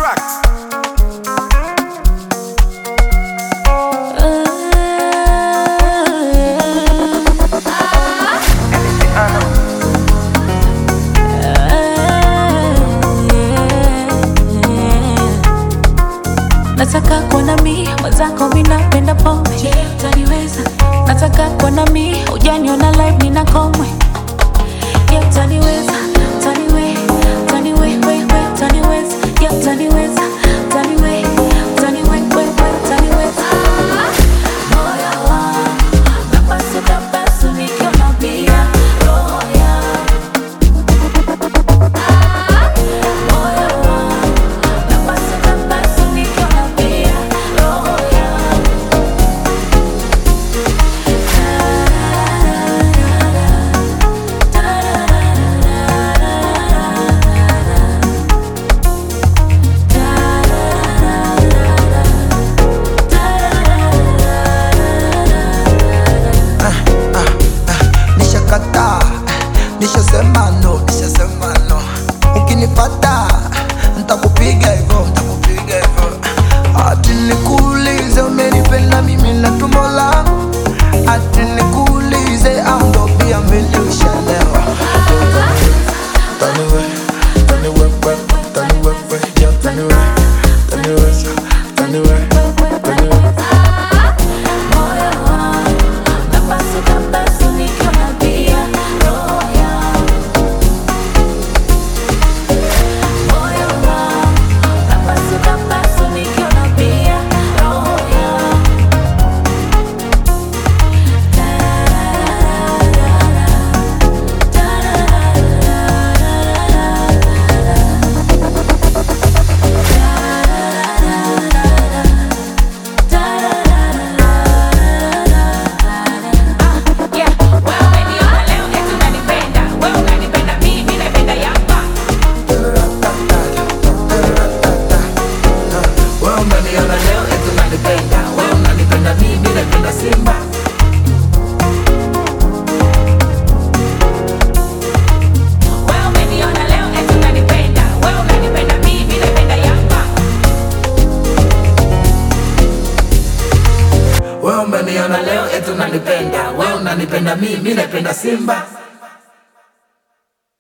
tracks. Nataka kuwa na mi mwenzako, mi napenda pombe. Je, utaniweza? Nataka kuwa na mi ujaniona live nina komwe. Je, utaniweza? Utaniwe, utaniwe, we, we, utaniweza? Je, utaniweza? Utaniwe, utaniwe, we, we, utaniweza? Moyo wangu napasuka pasu nikiona bia roho yangu. Moyo wangu napasuka pasu nikiona bia roho yangu. nishakataa nishasema no nishasema no ukinipata ntakupiga hivyo ntakupiga hivyo ati nikuulize umenipenda mimi na tumbo langu ati nikuulize au ndo pia mimi ushalewa Taniwe, taniwe, we, taniwe, we, yeah, taniwe, taniwe, taniwe, taniwe. Moyo wangu napasuka pasu nikiona bia roho yangu. Moyo wangu napasuka pasu nikiona bia roho yangu. Yeah, wewe umeniona leo eti unanipenda. Wewe unanipenda mimi, napenda Yanga. Wewe umeniona leo eti unanipenda, wewe unanipenda mimi napenda Simba. Wewe umeniona leo eti unanipenda. Wewe unanipenda mimi, napenda Yanga. Wewe umeniona leo eti unanipenda, wewe unanipenda mimi napenda Simba.